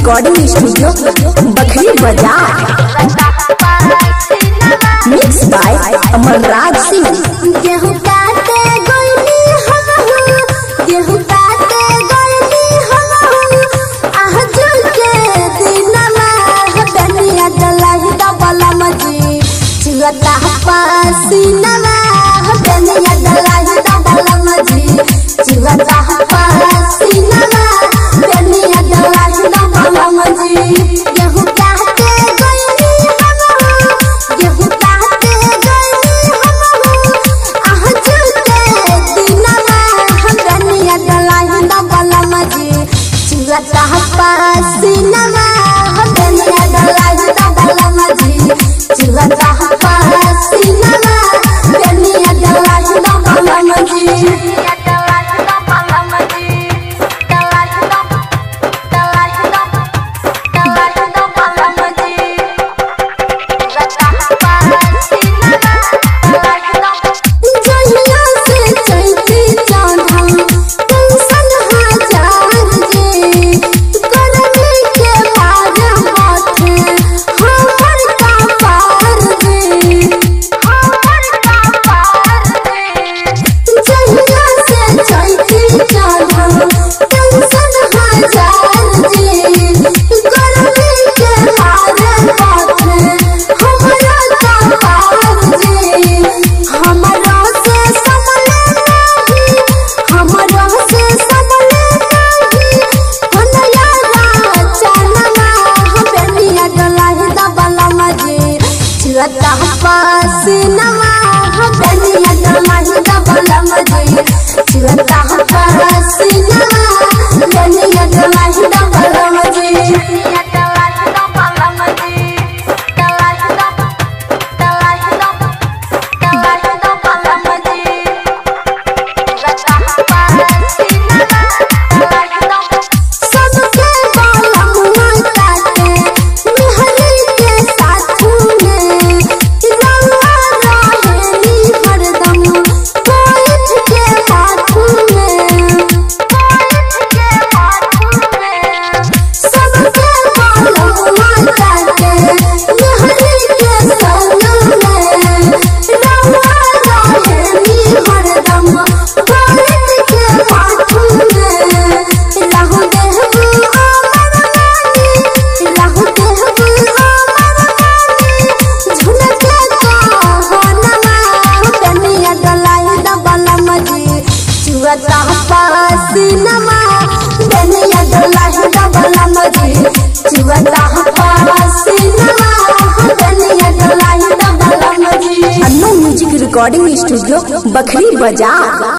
recording studio Bakhri बाजार mix by Amar Raj Singh गेहूं काटे गइली हम गेहूं काटे गइली हम आह जुके दिनमा बनिया डलाई डबल मजी चिगता पसीनमा बनिया डलाई डबल मजी चिगता पसीनमा बनिया डलाई डबल मजी गेहूं काटे गइली हम गेहूं काटे गइली हम आह जुके दिनमा बनिया डलाई डबल मजी चिगता पसीनमा बनिया डलाई डबल मजी चिगता पसीनमा बनिया डलाई डबल मजी जहिया से चलती चाँदा टेंशन हजार जे करने के बाद माथे हमर का पार दे हमर का पार दे जहिया से चलती चाँदा टेंशन हजार जे करने के बाद माथे हमरा का पार दे हमरा से संभले नहीं हमरा से संभले नहीं हनया चनमा बेनिया डलाही दबला मजे चिरता पसीनमा बेनिया डलाही दबला मजे चिरता पसीनमा बेनिया डलाही दबला मजे सबके बाला मुआ काटे मेहरी के साथू में रंगा रहेली हरदम कोइठ के माथू में कोइठ के माथू में सबके बाला मुआ काटे मेहरी के संग में रंगा रहेली हरदम कोइठ के माथू में रहु देहबू अमर रानी रहु देहबू अमर रानी झुनके कहनमा बनिया डलाई डबल मजी चुअता पसीनमा बनिया डलाई डबल मजी चुअता पसीनमा बनिया डलाई डबल मजी Annu music recording studio Bakhri बाजार